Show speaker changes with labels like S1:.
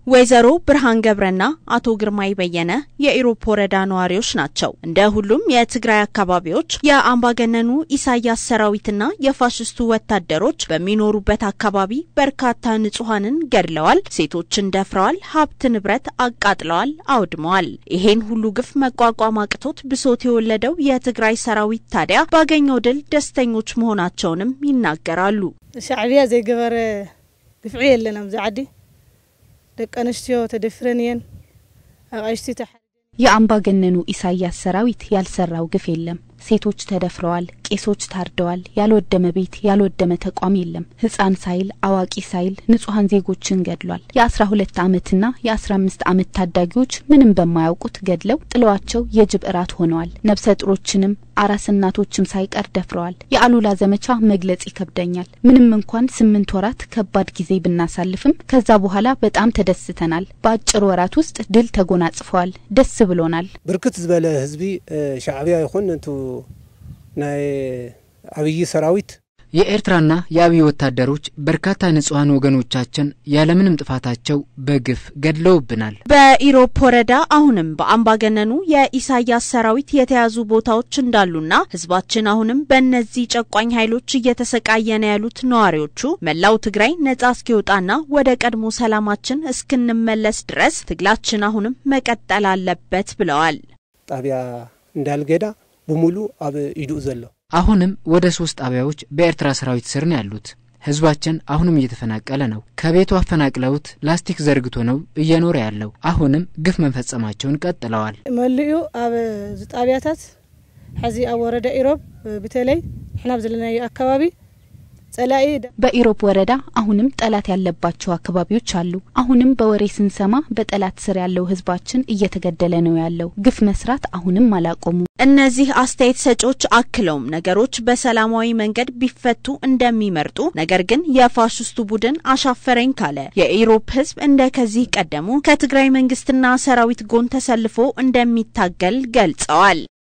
S1: ወይዘሮ ብርሃን ገብረና አቶ ግርማይ በየነ የኢሮብ ወረዳ ነዋሪዎች ናቸው። እንደ ሁሉም የትግራይ አካባቢዎች የአምባገነኑ ኢሳያስ ሰራዊትና የፋሽስቱ ወታደሮች በሚኖሩበት አካባቢ በርካታ ንጹሐንን ገድለዋል፣ ሴቶችን ደፍረዋል፣ ሀብት ንብረት አቃጥለዋል፣ አውድመዋል። ይሄን ሁሉ ግፍ መቋቋም አቅቶት ብሶት የወለደው የትግራይ ሰራዊት ታዲያ ባገኘው ድል ደስተኞች መሆናቸውንም ይናገራሉ።
S2: ሻዕብያ ዘይገበረ ግፍዒ የለን ኣብዚ ዓዲ ደቂ ኣንስትዮ ተደፍረን እየን ኣቃይሽቲ
S3: የአምባገነኑ ኢሳያስ ሰራዊት ያልሰራው ግፍ የለም። ሴቶች ተደፍረዋል፣ ቄሶች ታርደዋል። ያልወደመ ቤት ያልወደመ ተቋም የለም። ሕፃን ሳይል አዋቂ ሳይል ንጹሐን ዜጎችን ገድሏል። የአስራ ሁለት ዓመትና የአስራ አምስት ዓመት ታዳጊዎች ምንም በማያውቁት ገድለው ጥለዋቸው የጅብ እራት ሆነዋል። ነፍሰ ጡሮችንም አራስ እናቶችም ሳይቀር ደፍረዋል። የአሉላ ዘመቻ መግለጽ ይከብደኛል። ምንም እንኳን ስምንት ወራት ከባድ ጊዜ ብናሳልፍም ከዛ በኋላ በጣም ተደስተናል። በአጭር ወራት ውስጥ ድል ተጎናጽፈዋል። ደስ ብሎናል።
S4: ብርክት ዝበለ ህዝቢ ሻዕብያ ይኹን እንቱ ናይ አብይ ሰራዊት
S5: የኤርትራና የአብይ ወታደሮች በርካታ ንጹሐን ወገኖቻችን ያለምንም ጥፋታቸው በግፍ ገድለውብናል።
S1: በኢሮብ ወረዳ አሁንም በአምባገነኑ የኢሳያስ ሰራዊት የተያዙ ቦታዎች እንዳሉና ህዝባችን አሁንም በእነዚህ ጨቋኝ ኃይሎች እየተሰቃየ ነው ያሉት ነዋሪዎቹ መላው ትግራይ ነጻ እስኪወጣና ወደ ቀድሞ ሰላማችን እስክንመለስ ድረስ ትግላችን አሁንም መቀጠል አለበት ብለዋል።
S4: ጣብያ እንዳልገዳ ብሙሉ ኣብ ኢዱ ዘሎ
S5: አሁንም ወደ ሶስት ጣቢያዎች በኤርትራ ሰራዊት ስር ነው ያሉት። ህዝባችን አሁንም እየተፈናቀለ ነው። ከቤቱ አፈናቅለውት ላስቲክ ዘርግቶ ነው እየኖረ ያለው። አሁንም ግፍ መፈጸማቸውን ቀጥለዋል።
S2: መሊኡ ኣብ ጣብያታት ሕዚ ኣብ ወረዳ ኢሮብ በተለይ ንሕና ኣብ ዘለናዮ አካባቢ ጸላኢ
S3: በኢሮብ ወረዳ አሁንም ጠላት ያለባቸው አካባቢዎች አሉ። አሁንም በወሬ ስንሰማ በጠላት ስር ያለው ህዝባችን እየተገደለ ነው ያለው። ግፍ መስራት አሁንም አላቆሙ።
S1: እነዚህ አስተያየት ሰጪዎች አክለውም ነገሮች በሰላማዊ መንገድ ቢፈቱ እንደሚመርጡ፣ ነገር ግን የፋሽስቱ ቡድን አሻፈረኝ ካለ የኢሮብ ህዝብ እንደ ከዚህ ቀደሙ ከትግራይ መንግስትና ሰራዊት ጎን ተሰልፎ እንደሚታገል ገልጸዋል።